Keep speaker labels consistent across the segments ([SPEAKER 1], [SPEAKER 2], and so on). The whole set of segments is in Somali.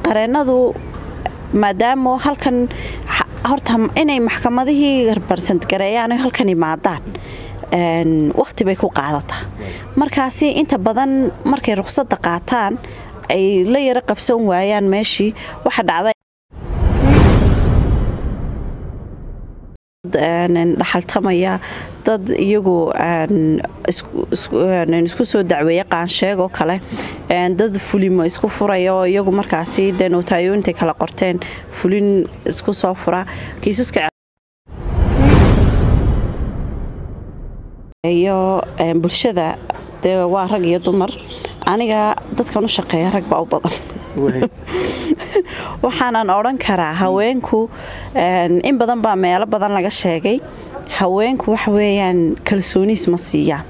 [SPEAKER 1] qareennadu maadaama halkan horta inay maxkamadihii barsantgareeyaan halkan imaadaan wakhti bay ku qaadataa markaasi inta badan markay ruqsadda qaataan ay la yaro qabsan waayaan meeshii waxa dhacda dhaxaltamaya dad iyagu isku soo dacweeya qaansheegoo kale dad fulimo isku furaya oo iyagu markaasi dee nootaayointay kala qorteen fulin isku soo fura kiisaska iyo bulshada dee waa rag iyo dumar aniga dadkan u shaqeeya rag baa u badan waxaanan odhan karaa haweenku in badan baa meelo badan laga sheegay haweenku waxa weeyaan kalsooniis ma siiyaan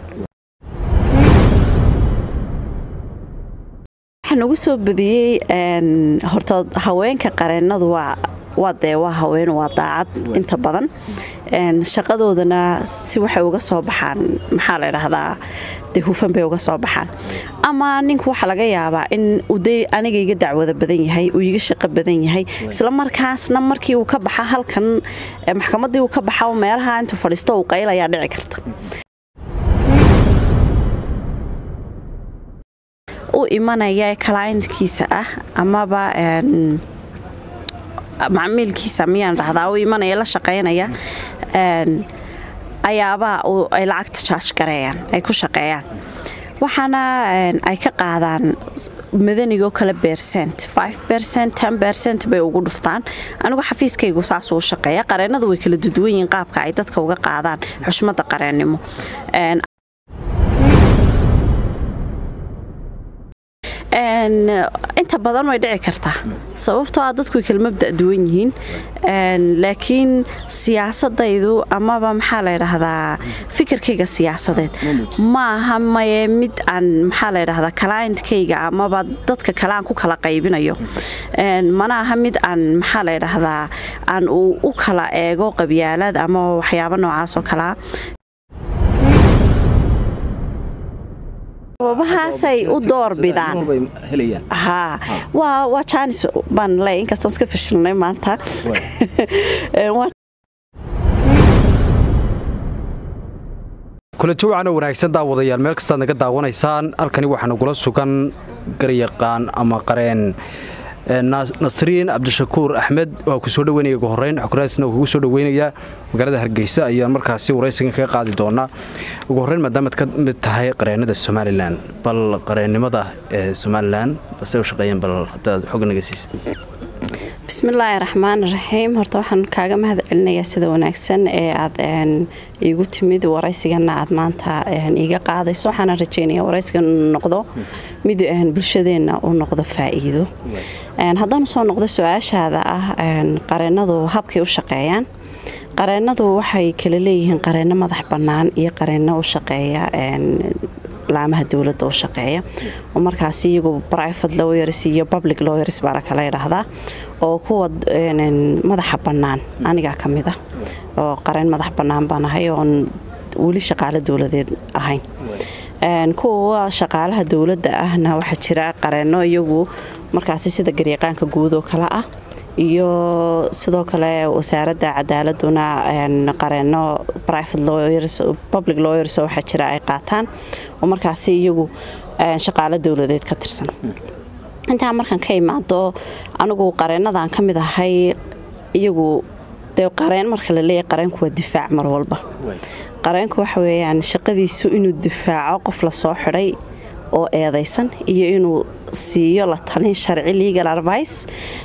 [SPEAKER 1] waxaa nagu soo badiyey horta haweenka qareennadu waa waa dee waa haween waa daacad inta badan shaqadoodana si waxay uga soo baxaan maxaa la ydhaahdaa dee hufan bay uga soo baxaan ama ninku waxaa laga yaabaa in uday aniga iga dacwada badan yahay uu iga shaqo badan yahay isla markaasna markii uu ka baxa halkan maxkamaddii uu ka baxa meelaha intuu fadhiisto uu qaylayaa dhici karta u imanaya kalaayntkiisa ah amaba macmiilkiisa miyaan dhahdaa u imanaya la shaqaynaya ayaabaa ay lacagta jaaj gareeyaan ay ku shaqeeyaan waxaana ay ka qaadaan madanigoo kale bercent bercent bay ugu dhuftaan anigu xafiiskaygu saasuu shaqeeya qareennadu way kala duduwan yihiin qaabka ay dadka uga qaadaan xushmadda qareennimo inta badan way dhici kartaa sababtoo ah dadku way kala mabda' duwan yihiin laakiin siyaasadaydu amaba maxaa la ydhaahdaa fikirkayga siyaasadeed ma aha maye mid aan maxaa la ydhahdaa kalaayntkayga amaba dadka kale aan ku kala qaybinayo mana aha mid aan maxaa la ydhaahdaa aan u kala eego qabyaalad ama waxyaabo noocaas oo kalea sababahaasay u door bidaan waa jaanis baan le inkastoo iska fashilnay maanta
[SPEAKER 2] kula jawcan oo wanaagsan daawadayaal meel kastaad naga daawanaysaan halkani waxaa nagula sugan garyaqaan ama qareen nasriin cabdishakuur axmed waa ku soo dhaweynaya ugu horeyn xukuraasna kugu soo dhaweynayaa magaalada hargeysa ayaan markaasi waraysigan kaga qaadi doonaa ugu horreyn maadaamaad ka mid tahay qareennada somalilan bal qareennimada ee somalilan base u shaqeeyeen bal hadaad xog naga siisa
[SPEAKER 1] bismillaahi raxmaan raxiim horta waxaan kaaga mahad celinayaa sida wanaagsan ee aad iigu timid waraysigana aad maanta iiga qaadayso waxaana rajeynaya waraysigan noqdo mid bulshadeenna u noqdo faa'iido haddaan soo noqdo su-aashaada ah qareennadu habkay u shaqeeyaan qareennadu waxay kala leeyihiin qareenno madax bannaan iyo qareenno u shaqeeya laamaha dowladda u shaqeeya oo markaas iyagu private lawyers iyo public lawyers baa la kala yidhaahdaa oo kuwa madaxa bannaan anigaa ka mid ah oo qareen madax bannaan baan ahay oon weli shaqaalo dowladeed ahayn kuwa shaqaalaha dowladda ahna waxaa jira qareenno iyagu markaasi sida garyaqaanka guud oo kale ah iyo sidoo kale wasaaradda cadaaladuna qareenno private lawyers public lawyers oo waxaa jira ay qaataan oo markaasi iyagu shaqaalo dowladeed ka tirsan intaa markaan ka imaado anigu qareennadan ka mid ahay iyagu dee qareen marka la leeyahy qareenku waa difaac mar walba qareenku waxa weeyaan shaqadiisu inuu difaaco qof lasoo xidhay oo eedaysan iyo inuu siiyo la talin sharci legal advice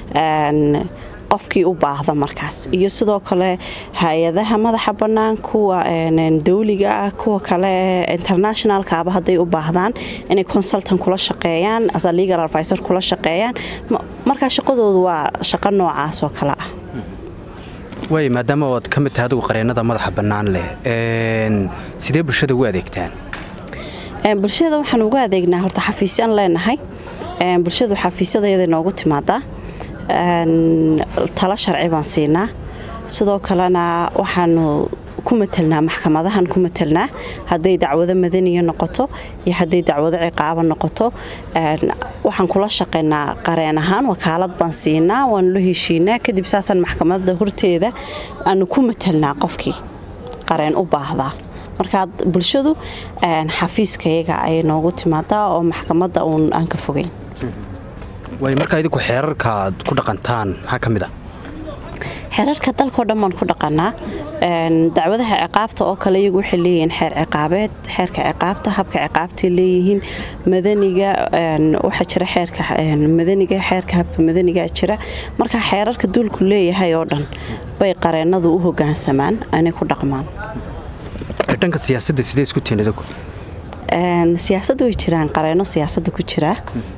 [SPEAKER 1] qofkii u baahda markaas iyo sidoo kale hay-adaha madaxa bannaan kuwa dawliga ah kuwa kale internationalkaaba hadday u baahdaan inay consultan kula shaqeeyaan asa legal advisor kula shaqeeyaan markaa shaqadoodu waa shaqo noocaas oo kale ah
[SPEAKER 2] waay maadaama oad ka mid tahay adigu qareennada madaxa bannaan leh sidee bulshada ugu adeegtaan
[SPEAKER 1] bulshada waxaan ugu adeegnaa horta xafiisyaan leenahay bulshadu xafiisyadayada noogu timaadaa talo sharci baan siinaa sidoo kalena waxaanu ku matelnaa maxkamadahan ku matelnaa hadday dacwado madaniya noqoto iyo hadday dacwado ciqaabo noqoto waxaan kula shaqaynaa qareen ahaan wakaalad baan siinaa waanu la heshiinaa kadib saasaan maxkamada horteeda aanu ku matelnaa qofkii qareen u baahdaa markaa bulshadu xafiiskayaga ayay noogu timaadaa oo maxkamadda uun aan ka fogeyn
[SPEAKER 2] way markaa idinku xeerarka aad ku dhaqantaan maxaa ka mid ah
[SPEAKER 1] xeerarka dalkao dhan baan ku dhaqanaa dacwadaha ciqaabta oo kale iyagu waxay leeyihiin xeer ciqaabeed xeerka ciqaabta habka ciqaabtay leeyihiin madaniga waxaa jira xeerka madaniga xeerka habka madaniga jira marka xeerarka duulku leeyahay oo dhan bay qareenadu u hogaansamaan anay ku dhaqmaan
[SPEAKER 2] dhanka siyaasadda sidee isku tihiin idinku
[SPEAKER 1] siyaasadda way jiraan qareeno siyaasadda ku jira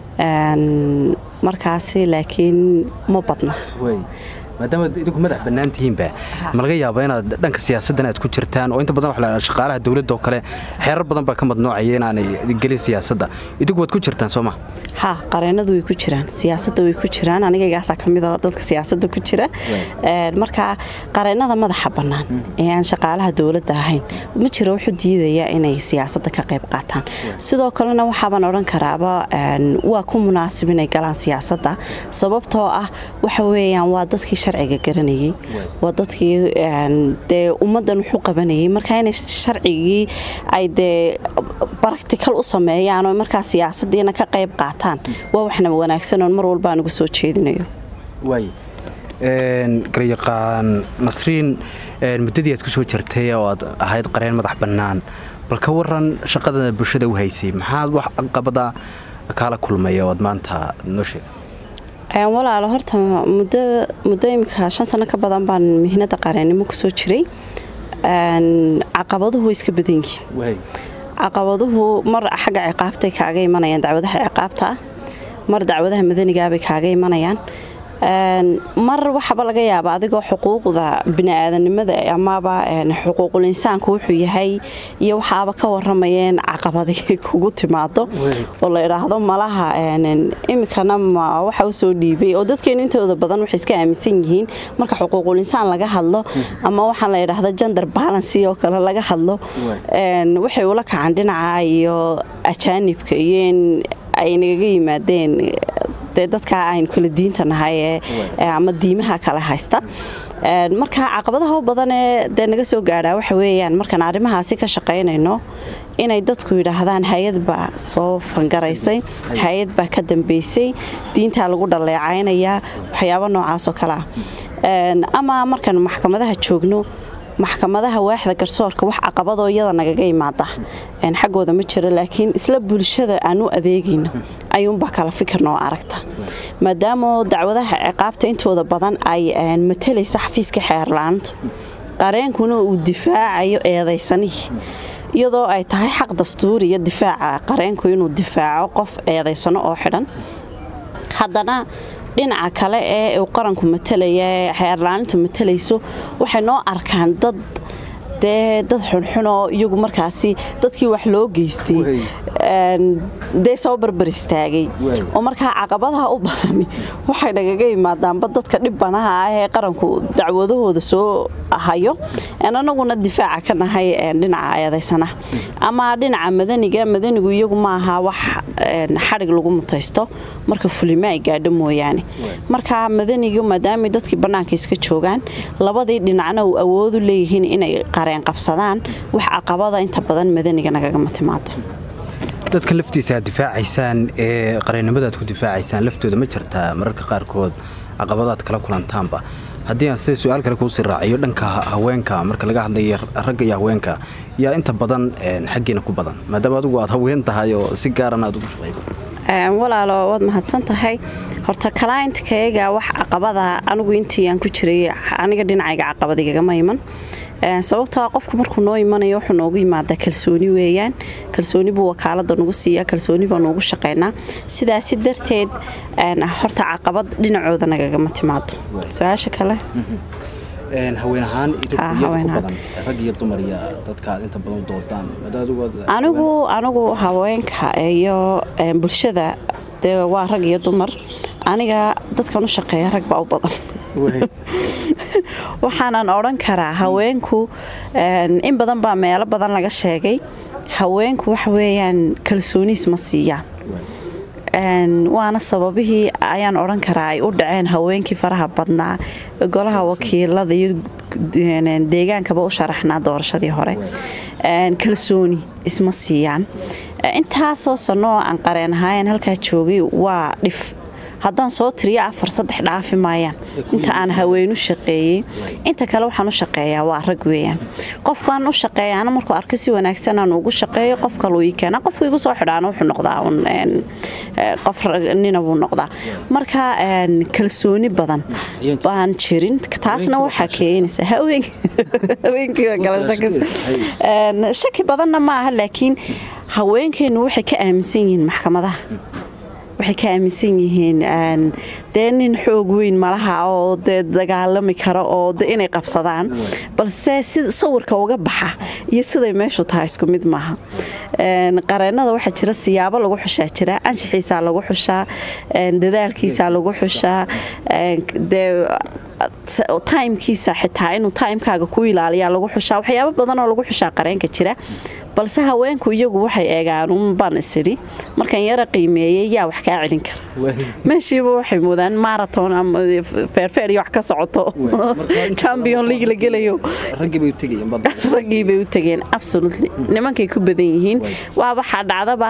[SPEAKER 1] markaasi laakiin ma badna
[SPEAKER 2] maadaama idinku madax bannaan tihiinba ma laga yaaba inaad dhanka siyaasaddan aad ku jirtaan oo inta badan waxa la shaqaalaha dowladda oo kale xeerar badan baa ka madnoocaya inaanay gelin siyaasadda idinku waad ku jirtaan soo ma
[SPEAKER 1] ha qareenadu way ku jiraan siyaasadda way ku jiraan anigaygaasaa ka mid a dadka siyaasadda ku jira marka qareenada madaxa bannaan ee aan shaqaalaha dowladda ahayn ma jiro wuxuu diidaya inay siyaasadda ka qayb qaataan sidoo kalena waxaabaan odhan karaaba waa ku munaasib inay galaan siyaasadda sababtoo ah waxa weeyaan waa dadkii sharciga garanayay waa dadkii dee ummaddan wuxuu qabanayay marka inay sharcigii ay dee baractical u sameeyaan oo markaa siyaasaddiina ka qayb qaataan waa waxna wanaagsan oon mar walba anugu soo jeedinayo
[SPEAKER 2] waay garyaqaan nasriin muddadii aad ku soo jirtay oo aad ahayd qareen madax bannaan bal ka waran shaqada bulshada u haysay maxaad wax caqabada kaala kulmaya oo aad maanta noo sheegay
[SPEAKER 1] walaalo horta muddo imika shan sano ka badan baan mihnada qareennimo kusoo jiray caqabaduhu way iska badan yihiin caqabaduhu mar xagga ciqaabtay kaaga imanayaan dacwadaha ciqaabta ah mar dacwadaha madanigaabay kaaga imanayaan mar waxaba laga yaaba adigoo xuquuqda biniaadanimada amaba xuquuqul insaanku wuxuu yahay iyo waxaaba ka waramayeen caqabadi kugu timaado oo la idhaahdo malaha imikana waxa usoo dhiibay oo dadkeenu intooda badan waxay iska aaminsan yihiin marka xuquuqul insaan laga hadlo ama waxaa la idhaahdo gender balancy oo kale laga hadlo waxay ula kacaan dhinaca iyo ajaanibka iyo in ay nagaga yimaadeen dee dadkaa aynu kala diinta nahay ama diimaha kale haysta marka caqabadaha u badanee dee naga soo gaadhaa waxa weeyaan markaan arrimahaasi ka shaqaynayno inay dadku yidhaahdaan hay-ad baa soo fangaraysay hay-ad baa ka dambaysay diintaa lagu dhaleecaynayaa waxyaabo noocaasoo kale ah ama markaanu maxkamadaha joogno maxkamadaha waaxda garsoorka wax caqabadoo iyada nagaga imaada xaggooda ma jiro laakiin isla bulshada aan u adeegayno ayuunbaa kala fikirna oo aragta maadaama dacwadaha ciqaabta intooda badan ay matalaysa xafiiska xeerla-aantu qareenkuna uu difaacayo eedaysanihii iyadoo ay tahay xaq dastuuriya difaaca qareenku inuu difaaco qof eedaysano oo xidhan haddana dhinaca kale ee uu qaranku matalaya ee xeerlaanintu matalayso waxay noo arkaan dad dee dad xunxunoo iyagu markaasi dadkii wax loo geystay dee soo barbar istaagay oo markaa caqabadaha u badani waxay nagaga yimaadaanba dadka dhibbanaha ah ee qaranku dacwadahooda soo hayo anaguna difaaca ka nahay dhinaca eedaysana ama dhinaca madaniga madanigu iyagu maaha wax xadhig lagu mutaysto marka fulima ay gaadho mooyaane marka madanigu maadaamay dadkii bannaanka iska joogaan labadii dhinacna uu awoodu leeyihiin inay qareen qabsadaan wax caqabada inta badan madaniga nagagama timaado
[SPEAKER 2] dadka laftiisa aad difaacaysaan ee qareennimada aad ku difaacaysaan laftooda ma jirtaa mararka qaarkood caqabadaad kala kulantaanba haddii aan sida su-aal kale kuusii raaciyo dhanka haweenka marka laga hadlaya ragga iyo haweenka yaa inta badan xaggiina ku badan maadaama adigu aad haween tahay oo si gaaran aad ugu shaqaysa
[SPEAKER 1] walaalo waad mahadsan tahay horta kalayntkayga wax caqabada anigu intii aan ku jiray aniga dhinacayga caqabadigagama iman sababtoa qofku markuu noo imanayo wuxuu noogu yimaadaa kalsooni weeyaan kalsooni buu wakaalada nagu siiya kalsooni baa noogu shaqaynaa sidaasi darteed horta caqabad dhinacooda nagagama timaado su-aasha kale
[SPEAKER 2] haween ahaan rag iyo dumar iyo dadkaad inta badan doodaan
[SPEAKER 1] anigu anigu haweenka iyo bulshada dee waa rag iyo dumar aniga dadkan u shaqeeya rag baa u badan waxaanan odhan karaa haweenku in badan baa meelo badan laga sheegay haweenku waxa weeyaan kalsooniis ma siiyaan waana sababihii ayaan odhan karaa ay u dhaceen haweenkii faraha badnaa golaha wakiilada iyo deegaankaba u sharaxnaa doorashadii hore kalsooni isma siiyaan intaasoo sanno oo aan qareen ahaayeen halkaa joogay waa dhif haddaan soo tiriyo afar saddex dhaafi maayaan inta aan haweenu shaqeeyey inta kale waxaan u shaqeeyaa waa rag weeyaan qofkaan u shaqeeyaana markuu arko si wanaagsan aan ugu shaqeeyo qof kaluu ii keena qofku igu soo xidhaana wuxuu noqdaa qof nina buu noqdaa marka kalsooni badan baan jirin taasna waxaa keenaysa haweenkii shaki badanna ma aha laakiin haweenkeennu waxay ka aaminsan yihiin maxkamadaha waxay ka aaminsan yihiin dee nin xoog weyn malaha oo dee dagaalami kara oo de inay qabsadaan balse si sawirka uga baxa iyo siday meeshu tahay isku mid maaha qareennada waxaa jira siyaabo lagu xushaa jira anshixiisaa lagu xushaa dadaalkiisaa lagu xushaa dee taimkiisa xitaa inuu taimkaaga ku ilaaliyaa lagu xushaa waxyaabo badan oo lagu xushaa qareenka jira balse haweenku iyagu waxay eegaan unbaan isidhi markaan yara qiimeeyey yaa wax kaa celin kara meeshiiba waxay moodaan maraton ama feerfeer iyo wax ka socoto champion league la gelayo raggii bay u tegeen absolutely nimankay ku badan yihiin waa waxaa dhacdaba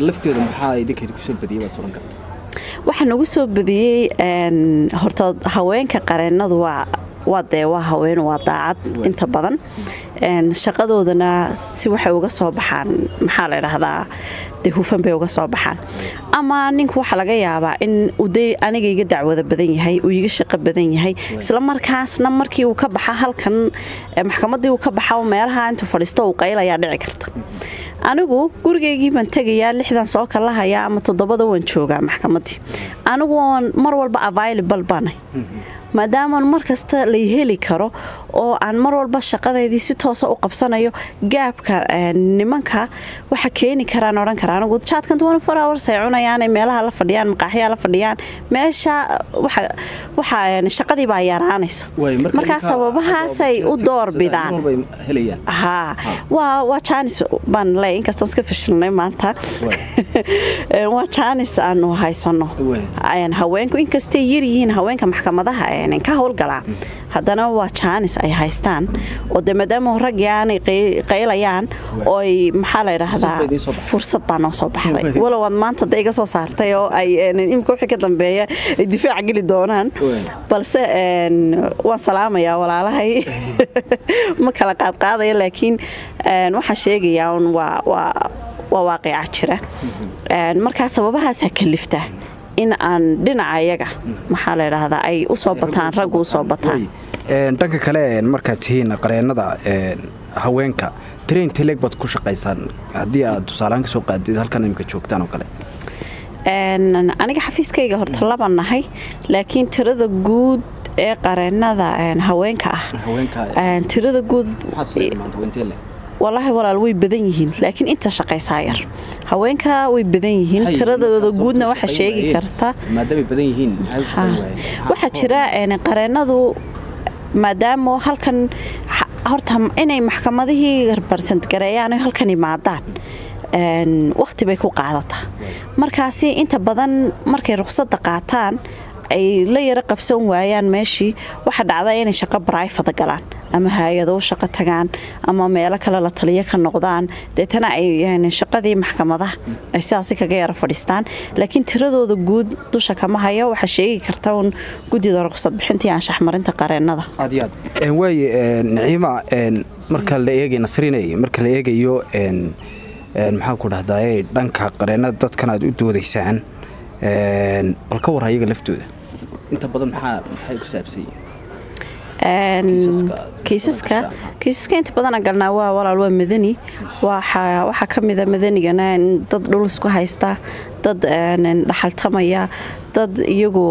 [SPEAKER 1] waxaa nagu soo badiyey horta haweenka qareennadu waa waa dee waa haween waa daacad inta badan shaqadoodana si waxay uga soo baxaan maxaa la dhahdaa dee hufan bay uga soo baxaan ama ninku waxaa laga yaabaa in uday aniga iga dacwada badan yahay uu iga shaqo badan yahay isla markaasna markii uu ka baxa halkan maxkamaddii uu ka baxa meelaha intuu fadhiisto uu qaylayaa dhici karta anigu gurigaygii baan tegayaa lixdan soo kalahayaa ama toddobada waan joogaa maxkamaddii anigu mar walba available baanay maadaamaan mar kasta lay heli karo oo aan mar walba shaqadeydii si toosa u qabsanayo gaabka nimanka waxa keeni karaan odhan kara anigu jaadkan hours ay cunayaan meelaha la fadhiyaan maqaaxyaa la fadhiyaan meesha waxa shaqadii baa yaraanaysa markaa sababahaasay u doorbidaan waa jaanis baan le inkastoo iska fashilnay maanta waa jaanis aanu haysano haweenku inkastay yaryihiin haweenka maxkamadaha ka howlgalaa haddana waa jaanis ay haystaan oo de maadaama raggii aanay qaylayaan ooy maxaa la ydhaahdaa fursad baa noo soo baxday walow aad maanta de iga soo saartay oo ay imika wixii ka dambeeya ay difaac geli doonaan balse waan salaamayaa walaalahay ma kala qaadqaadaya laakiin waxaan sheegayaa un waa waaqica jira markaa sababahaasaa kalifta in aan dhinaca iyaga maxaa la ydhaahdaa ay u soo bataan raggu u soo bataan
[SPEAKER 2] dhanka kale markaad tihiin qareennada haweenka train teleg baad ku shaqaysaan haddii aad tusaalahaan ka soo qaadid halkan imika joogtaan oo kale
[SPEAKER 1] aniga xafiiskayga horta laba nahay laakiin tirada guud ee qareennada haweenka ah tirada guud walaahi walaal way badan yihiin laakiin inta shaqaysaa yar haweenka way badan yihiin tiradooda guudna waxa sheegi karta waxaa jira qareennadu maadaama halkan horta inay maxkamadihii barsantgareeyaan halkan imaadaan wakhti bay ku qaadataa markaasi inta badan markay ruqsadda qaataan ay la yaro qabsan waayaan meeshii waxa dhacda inay shaqo baraifada galaan ama hay-ado u shaqo tagaan ama meelo kale la taliyo ka noqdaan deetana ay shaqadii maxkamadaha ay sidaasi kaga yaro fadhiistaan laakiin tiradooda guud dusha kama hayo waxaa sheegi karta un guddida ruqsad bixintii anshaxmarinta qareennada
[SPEAKER 2] waaye niciima marka la eegay nasrinay marka la eegayo maxaan ku dhahdaye dhanka qareennada dadkan aad u doodaysaan bal ka war ayaga laftooda inta badan maxay ku saabsan
[SPEAKER 1] kiisaska kiisaska inta badana galnaa waa walaal waa madani waxaa ka mida madanigana dad dhul isku haysta dad dhaxaltamaya dad iyagu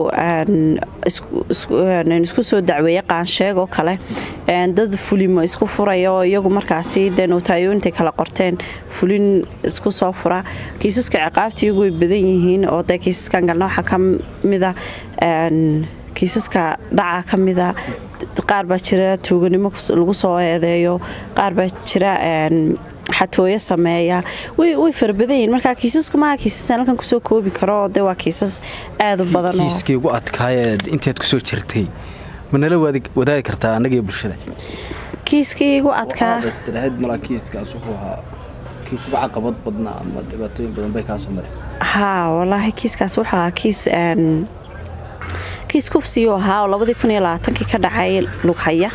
[SPEAKER 1] isku soo dacweeya qaansheegoo kale dad fulimo isku furaya oo iyagu markaasi dee nootaayointay kala qorteen fulin isku soo fura kiisaska ciqaabta iyagu way badan yihiin oo dee kiisaskan galna waxaa ka mida kiisaska dhaca ka mida qaar baa jira tuuganimo lagu soo eedeeyo qaar baa jira xatooyo sameeya way farabadan yihin markaa kiisasku maaha kiisas halkan kusoo koobi karo de waa kiisas aada u badan
[SPEAKER 2] kiiskii ugu adkaayeed inteed kusoo jirtay ma nala wadaagi kartaa annagiyo bulshada
[SPEAKER 1] kiiskii igu adkaa
[SPEAKER 2] kiiskaas wuxuu ahaa kii kuga caqabad badnaa ama dhibaatooyin badan bay kaasoo mareen
[SPEAKER 1] haa walaahi kiiskaas wuxuu ahaa kiis kiis kufsiyuu ahaa oo labadii kun iyo labaatankii ka dhacay lughaya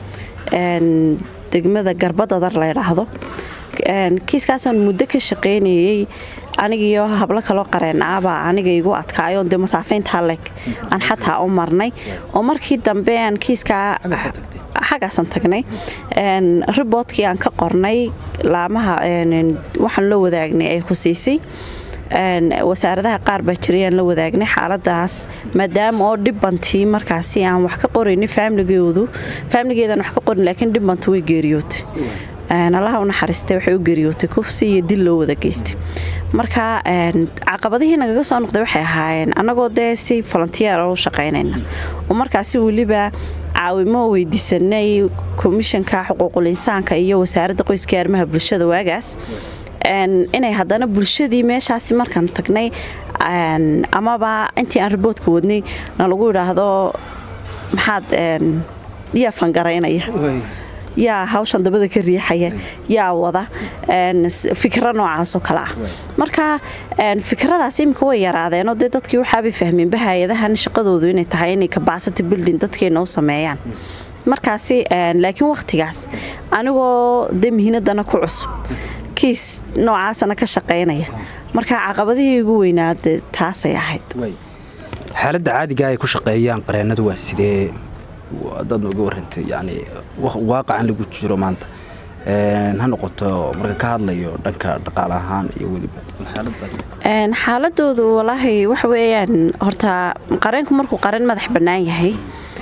[SPEAKER 1] degmada garbadadar la ydhaahdo kiiskaasaan muddo ka shaqaynayey anigiyo hablo kaloo qareen ahbaa aniga igu adkaayo de masaafayntaa leg aan xataa u marnay oo markii dambe aan kiiskaa xaggaasaan tagnay riboodkii aan ka qornay laamaha waxaan la wadaagnay ay khusiisay wasaaradaha qaar baa jirayaan la wadaagnay xaaladaas maadaama oo dhibbantii markaasi aan wax ka qorayni faamligoodu faamligeedaan wax ka qorin laakiin dhibbantu way geeriyootay allaha u naxariistay waxay u geeriyootay kufsi iyo dil loo wada geystay marka caqabadihii nagaga soo noqday waxay ahaayeen annagoo dee si volontiyeer u shaqaynayna oo markaasi weliba caawimo weydiisanay komishanka xuquuqul insaanka iyo wasaaradda qoyska arrimaha bulshada waagaas inay haddana bulshadii meeshaasi markaan tagnay amaba intii aan riboodka wadnay na lagu idhaahdo maxaad yaa fangaraynaya yaa hawshan dabada ka riixaya yaa wada fikro noocaasoo kale ah marka fikradaas iminka way yaraadeenoo dee dadkii waxaabay fahmeenba hay-adahan shaqadoodu inay tahay inay kabacity building dadkeena u sameeyaan markaasi laakiin wakhtigaas anigoo dee mihinadana ku cusub kiis noocaasana ka shaqaynaya marka caqabadihii ugu weynaade taasay ahayd
[SPEAKER 2] xaaladda caadiga ay ku shaqeeyaan qareennadu waa sidee dad nooga warantay yani waaqacan lagu jiro maanta ha noqoto marka ka hadlayo dhanka dhaqaale ahaan iyo weliba
[SPEAKER 1] xaaladoodu walaahi waxa weeyaan horta qareenku markuu qareen madax bannaan yahay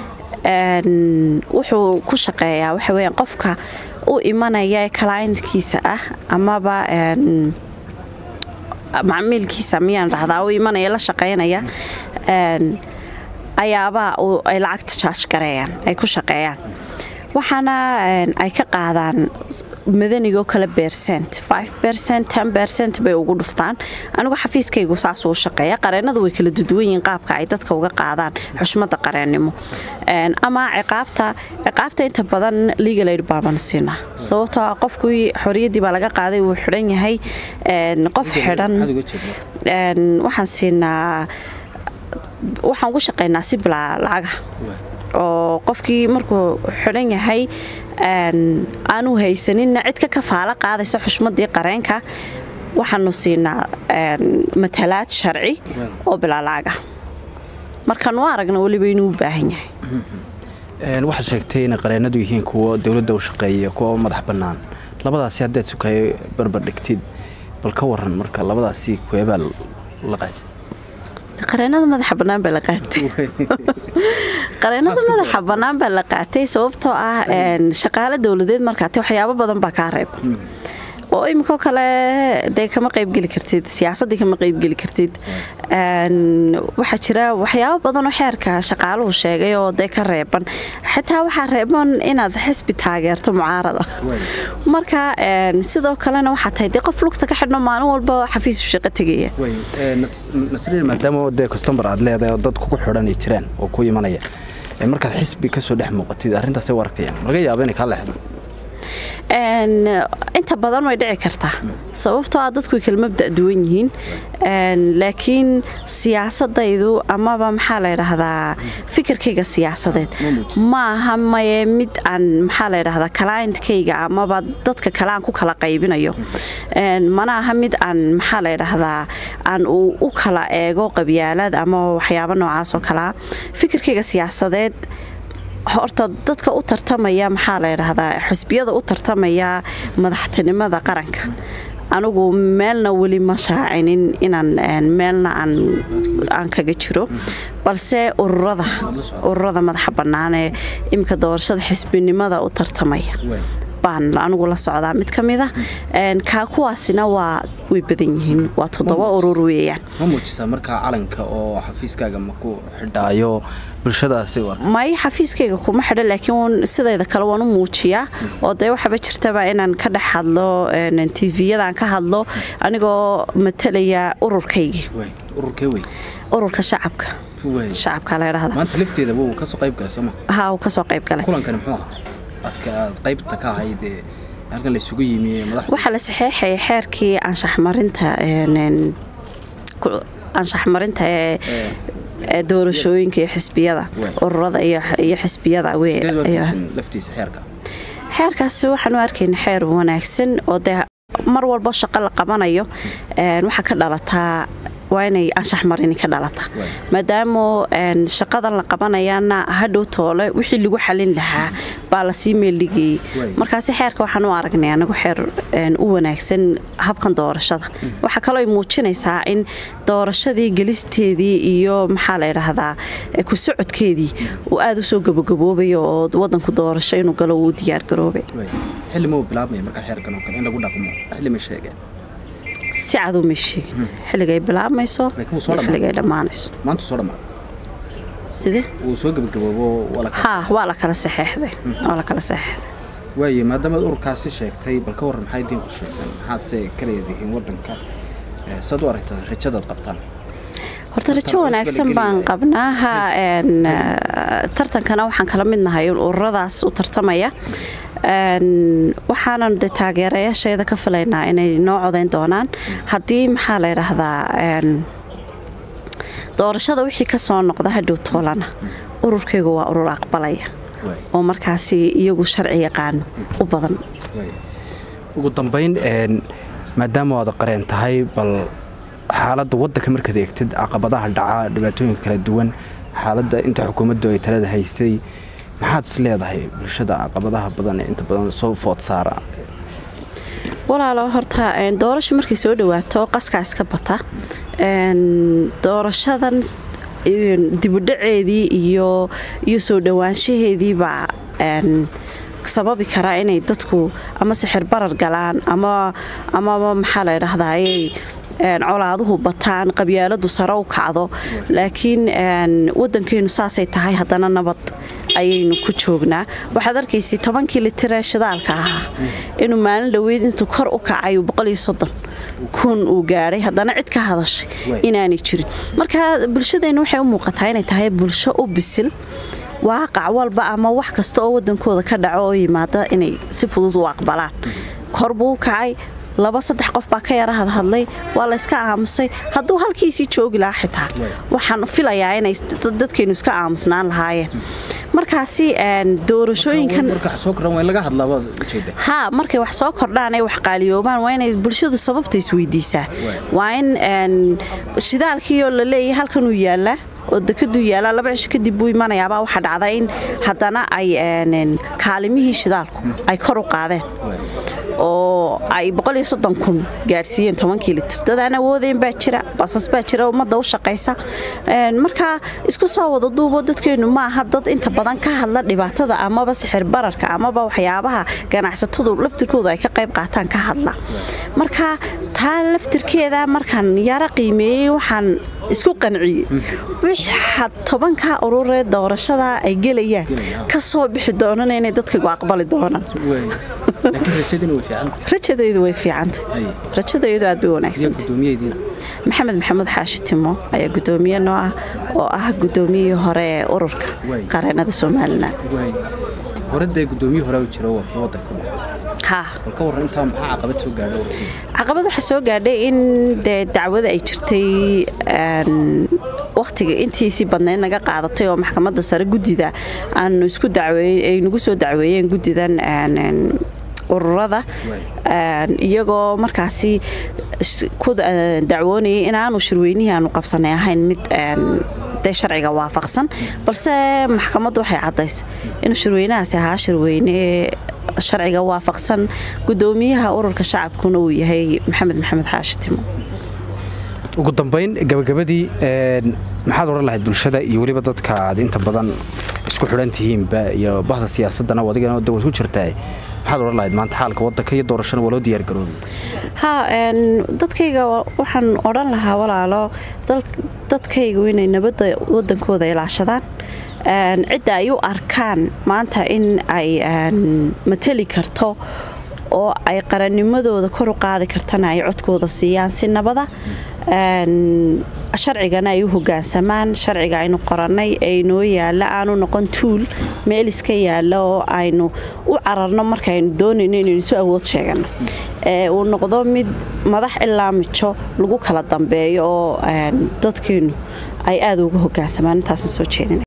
[SPEAKER 1] wuxuu ku shaqeeyaa waxa weyaan qofka u imanaya kalaayntkiisa ah amaba macmiilkiisa miyaan dhahdaa u imanaya la shaqaynaya ayaabaa ay lacagta jaaj gareeyaan ay ku shaqeeyaan waxaana ay ka qaadaan madanigoo kale bercent bercent bay ugu dhuftaan anigu xafiiskaygu saasuu shaqeeya qareennadu way kala duduwan yihiin qaabka ay dadka uga qaadaan xushmadda qareennimo ama ciqaabta ciqaabta inta badan legal aid baabana siinaa sababtoo ah qofkii xoriyaddii baa laga qaaday wuu xidhan yahay qof xidhan waxaan siinaa waxaan ugu shaqaynaa si bilaa lacaga oo qofkii markuu xidhan yahay aanu haysaninna cid ka kafaalo qaadaysa xushmadii qareenka waxaanu siinaa matalaad sharci oo bilaa lacaga markaanu aragna weliba inuu u baahan yahay
[SPEAKER 2] waxaad sheegtay inay qareennadu yihiin kuwo dowladda u shaqeeya kuwa madax bannaan labadaasi haddaad sukayo barbar dhigtid bal ka waran marka labadaasi kuweebaa la qaatay
[SPEAKER 1] qareenada madaxa bannaan baa la qaatay qareenada madaxa bannaan baa la qaatay sababtoo ah shaqaale dowladeed markaate waxyaabo badan baa kaa reeba oo iminkoo kale dee kama qaybgeli kartid siyaasaddii kama qaybgeli kartid waxaa jira waxyaabo badanoo xeerka shaqaaluhu sheegay oo dee ka reeban xitaa waxaa reeban inaad xisbi taageerto mucaarada marka sidoo kalena waxaa tahay dee qof lugta ka xidhno maalin walba xafiisu shaqo tegaya
[SPEAKER 2] nasriin maadaama dee custombar aad leedahay oo dad kugu xidhan ay jiraan oo ku imanaya markaad xisbi kasoo dhex muuqatid arrintaasay u arkayaan laga yaaba inay kaa leexdo
[SPEAKER 1] inta badan way dhici kartaa sababtoo ah dadku way kala mabda' duwan yihiin laakiin siyaasadaydu amaba maxaa la ydhaahdaa fikirkayga siyaasadeed ma aha maye mid aan maxaa la ydhahdaa kalaayntkayga amaba dadka kale aan ku kala qaybinayo mana aha mid aan maxaa la ydhaahdaa aan u kala eego qabyaalad ama waxyaabo noocaas oo kalea fikirkayga siyaasadeed horta dadka u tartamaya maxaa la ydhaahdaa xisbiyada u tartamaya madaxtinimada qaranka anigu meelna weli ma shaacinin inaan meelna aan kaga jiro balse ururada madaxa bannaan ee iminka doorashada xisbinimada u tartamaya baan anigu la socdaa mid ka mid a kaa kuwaasina waa way badan yihiin waa toddoba urur weeyaan
[SPEAKER 2] ma muujisaa markaa calanka oo xafiiskaaga ma ku xidhaayo bulshadaasi
[SPEAKER 1] may xafiiskayga kuma xidho laakiin sidayda kale waan u muujiyaa oo dee waxaaba jirtaba inaan ka dhex hadlo tvyadan ka hadlo anigoo matalaya ururkaygii
[SPEAKER 2] ururkee wey
[SPEAKER 1] ururka shacabka shacabka la dhahda
[SPEAKER 2] maanta lafteeda wuu kasoo qayb galay sooma
[SPEAKER 1] ha uu kasoo qayb galay
[SPEAKER 2] kulankani muxuu ahaa adka aad qaybta ka ahayd ee halkan la isugu yimi madaxda
[SPEAKER 1] waxaa la saxeexayay xeerkii anshaxmarinta anshaxmarinta ee doorashooyinka iyo xisbiyada ururada iyo xisbiyada
[SPEAKER 2] laftiisa xeerka
[SPEAKER 1] xeerkaasi waxaan u arkayna xeer wanaagsan oo dee mar walbo shaqo la qabanayo waxaa ka dhalataa waa inay anshax marini ka dhalata maadaama shaqadan la qabanayana hadhow toole wixii lagu xalin lahaa baa lasii meeldhigayey markaasi xeerka waxaan u aragnay anagu xeer u wanaagsan habkan doorashada waxaa kaloo muujinaysaa in doorashadii gelisteedii iyo maxaa la ydhaahdaa ku socodkeedii uu aada usoo gabagaboobayo oo wadanku doorasho inuu galo uu diyaargaroobay
[SPEAKER 2] xilli mau bilaabmaya markaa xeerkan oo kale in lagu dhaqmo xilli ma sheegeen
[SPEAKER 1] si cadu may sheegin xilligay bilaabmayso xilligay dhammaanayso
[SPEAKER 2] maanta soo dhamaaday
[SPEAKER 1] sidee
[SPEAKER 2] wuu soo gebagaboobo
[SPEAKER 1] ha waa la kala saxeexday waa la kala saxeexday
[SPEAKER 2] waaye maadaamaad ururkaasi sheegtay bal ka warran maxay diin qorshaysan maxaadse ka leedihiin waddanka saad u aragtaa rajadaad qabtaan
[SPEAKER 1] horta rajo wanaagsan baan qabnaa ha tartankana waxaan kala mid nahay ururadaas u tartamaya waxaanan de taageerayaashayda ka filaynaa inay noo codayn doonaan haddii maxaa la ydhaahdaa doorashada wixii ka soo noqda hadhow toolana ururkaygu waa urur aqbalaya oo markaasi iyagu sharci yaqaano u badan
[SPEAKER 2] ugu dambayn maadaama waad qareen tahay bal xaaladda waddanka markaad eegtid caqabadaha dhaca dhibaatooyinka kala duwan xaaladda inta xukuumaddu ay talada haysay maxaad is leedahay bulshada caqabadaha badan ee inta badan soo food saara
[SPEAKER 1] walaalo horta doorasho markay soo dhawaato qaskaa iska bata doorashadan dibudhaceedii iyo iyo soo dhowaanshaheediibaa sababi karaa inay dadku ama sixir barar galaan ama amaba maxaa la ydhahdayy colaaduhu bataan qabyaaladu sare u kacdo laakiin wadankeenu saasay tahay haddana nabad ayaynu ku joognaa waxaad arkaysay tobankii litiree shidaalka ahaa inuu maalin dhoweyd intuu kor u kacay kun uu gaadhay haddana cid ka hadashay inaanay jirin marka bulshadeennu waxay u muuqataa inay tahay bulsho u bisil waaqac walba ama wax kasta oo wadankooda ka dhaco oo yimaada inay si fudud u aqbalaan kor buu u kacay laba saddex qof baa ka yara hadhadlay waa layska aamusay hadduu halkiisii joogi lahaa xitaa waxaan filayaa inay dadkaynu iska aamusnaan lahaayeen markaasi doorashooyinkan ha markay wax soo kordhaan ay wax qaaliyoobaan waa inay bulshadu sababta isweydiisaa waa in shidaalkiioo la leeyahay halkanuu yaallaa oo dekaduu yaallaa laba cisho kadib buu imanayaabaa waxaa dhacda in haddana ay kaalimihii shidaalku ay kor u qaadeen oo ay kun gaadhsiiyeen tobankii litir dadaan awoodayn baa jira basas baa jira ummadda u shaqaysa markaa isku soo wada duubo dadkeennu maaha dad inta badan ka hadla dhibaatada amaba sixir bararka amaba waxyaabaha ganacsatadu laftirkoodu ay ka qayb qaataan ka hadla marka taa laftirkeeda markaan yaro qiimeeyey waxaan isku qanciyey wixaad tobankaa ururee doorashada ay gelayaan ka soo bixi doonana inay dadkaygu aqbali doonaan rajadaydu way fiicanta rajadaydu aad bay wanaagsanta maxamed maxamuud xaashi timo ayaa gudoomiye noo ah oo ah gudoomiyihii hore ee ururka qareenada somalilan
[SPEAKER 2] horadee gudoomiye hore jiro waa kii wadanka ka waran intaa maxaa caqabad soo gaadhay
[SPEAKER 1] caqabad waxaa soo gaadhay in dee dacwada ay jirtay wakhtiga intiisii badnayd naga qaadatay oo maxkamadda sare guddida aanu isku ay nagu soo dacweeyeen guddidan ururada iyagoo markaasi ku dacwoonayay inaanu shirweynihii aanu qabsanay ahayn mid dee sharciga waafaqsan balse maxkamaddu waxay caddaysay inuu shirweynahaasi ahaa shirweyne sharciga waafaqsan gudoomiyaha ururka shacabkuna uu yahay maxamed maxamed xaashi timo
[SPEAKER 2] ugu dambayn gabagabadii maxaad odhan lahayd bulshada iyo weliba dadka aad inta badan isku xidhan tihiinba iyo bahda siyaasadana adigana da isku jirtaa maxaad odhan lahayd maanta xaalka wadanka iyo doorashana waa loo diyaargaroobay
[SPEAKER 1] ha dadkayga waxaan odhan lahaa walaalo dadkaygu inay nabadda wadankooda ilaashadaan cidda ay u arkaan maanta in ay mateli karto oo ay qarannimadooda kor u qaadi kartana ay codkooda siiyaan si nabada sharcigana ay u hogaansamaan sharciga aynu qorannay ee inoo yaalla aanu noqon tuul meel iska yaalla oo aynu u cararno markaaynu doonayno inaynu isu awood sheegano uu noqdo mid madax ilaa mijo lagu kala dambeeyo oo dadkeennu ay aada uga hogaansamaan intaasan soo jeedina